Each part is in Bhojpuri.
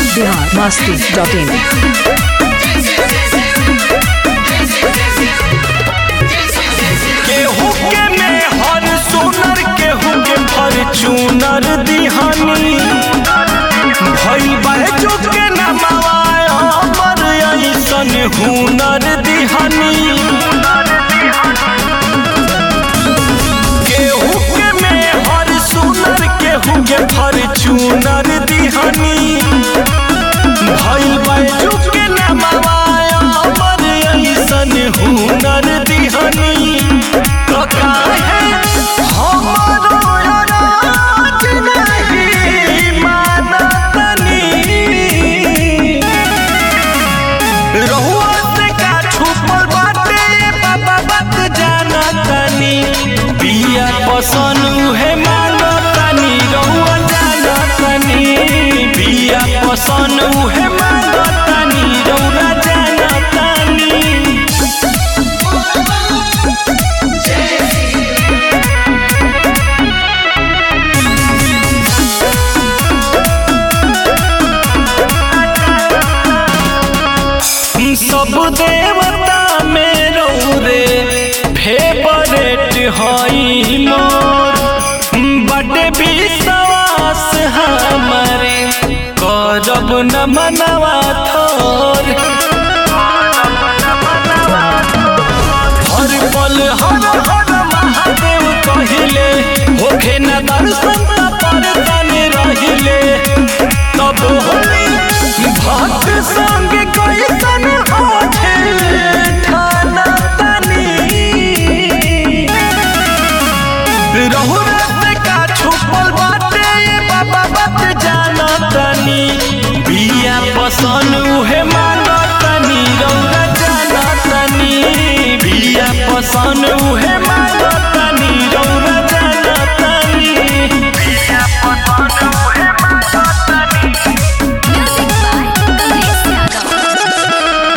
बिहार मस्ती डॉट इन केहू के में हर सोनर केहू के फॉर्चूनर दिहानी भइल बाजू के नमवाय अमर ऐसन हुनर दिहानी केहू के में हर सोनर केहू के फॉर्चूनर दिहानी भइल बाजू के नमवाय अमर ऐसन हुनर दिहानी तो काहे हमरो राज नहीं मानतनी रहुआ से का छुपल बाटे बाबा बात जानतनी बिया पसन उहे मानतनी रहुआ जानतनी बिया पसन उहे मानतनी रहुआ जानतनी सब देवता में रे फेवरेट हई मोर बड़े विश्वास हमारे करब न मनवा थोर हर पल हर हर महादेव कहिले होखे न दर्शन पर तन रहिले तब होली भक्त संग कैसन होखे ठाना तनी रहु रत का छुपल बाटे बाबा बात जानतनी बिया पसन उहे मानतनी रौरा जानतनी बिया पसन उहे मानतनी रौरा जानतनी बिया पसन उहे मानतनी Music by Kamlesh Yadav.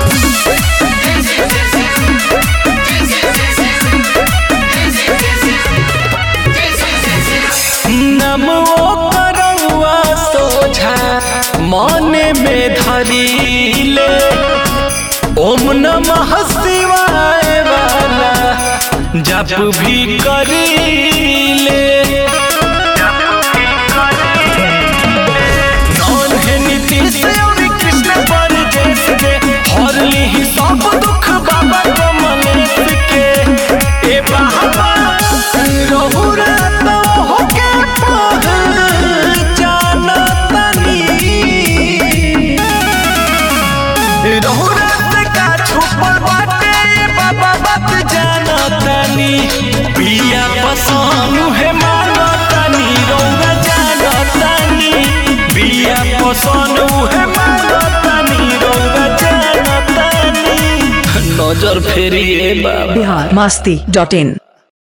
नमो करौआ सोझा मन में धरीले ओम नमः शिवाय वाला जप भी करीले नौन है नीतीश और कृष्ण पर जैसे हर ली सब दुख बाबा कमलेश के ए बाबा रहु रात होके पहचानतनी रहु रात का छुपल बाटे बाबा बात जानतनी पिया पसानु है मानतनी रौरा जानतनी पिया पसानु है मानतनी रौरा जानतनी नजर फेरिए बाबा बिहार मस्ती डॉट इन